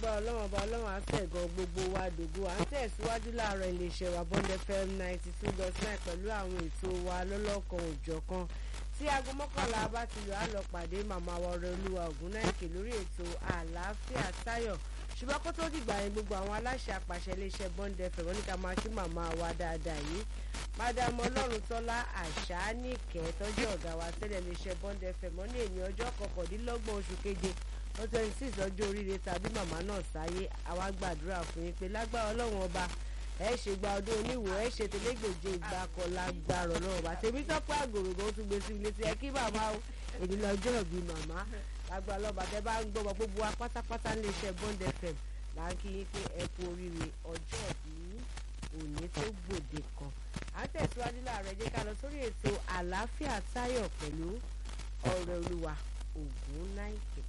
lágbára ọlọ́run ọba ọlọ́run àtẹ̀gàn gbogbo wa dògo à ń tẹ̀síwájú láàárọ̀ iléeṣẹ́ wa bond fm ninety two dot nine pẹ̀lú àwọn ètò wa lọ́lọ́kan òjọ̀kan tí aago mọ́kànlá bá ti lọ á lọ pàdé màmá wa ọ̀rẹ́ olúwa ògúnnáìkè lórí ètò àlàáfíà táyọ̀ ṣùgbọ́n kó tó dìgbà yẹn gbogbo àwọn aláṣẹ àpàṣẹ iléeṣẹ́ bond fm wọ́n ní ká máa kí màmá wa dáadáa yìí madam ọlọ́run tọ́lá àṣánìkẹ́ tọ́jú ọ̀gá wa tẹ́lẹ̀ iléeṣẹ́ bond fm wọ́n ní èmi ọjọ́ kọkàndínlọ́gbọ̀n oṣù keje wọ́n twenty six ọjọ́ oríire tàbí màmá náà sáyé àwa gbàdúrà fún yín pé lágbára ọlọ́run ọba ẹ ṣe gba ọdún oníwò ẹ ṣe tẹlẹgbẹjẹ ìgbà kan lágbára ọlọ́run ọba tèmi tọ́pẹ́ àgòrògò ó tún gbé sí ilé tí ẹ kí màmá o èmi lọ́jọ́ ìbí màmá lágbára ọlọ́ba tẹ bá ń gbọ́ bọ́ gbogbo wa pátápátá ní iṣẹ́ bond fm là ń kí yín pé ẹ kú oríire ọjọ́ ìbí òní tó gbòde kan à ń tẹ̀síwájú láàárọ̀ ẹ jẹ́ ká lọ sórí ètò àlàáfíà táyọ̀ pẹ̀lú ọ̀rẹ́ olúwa ògún náìkè.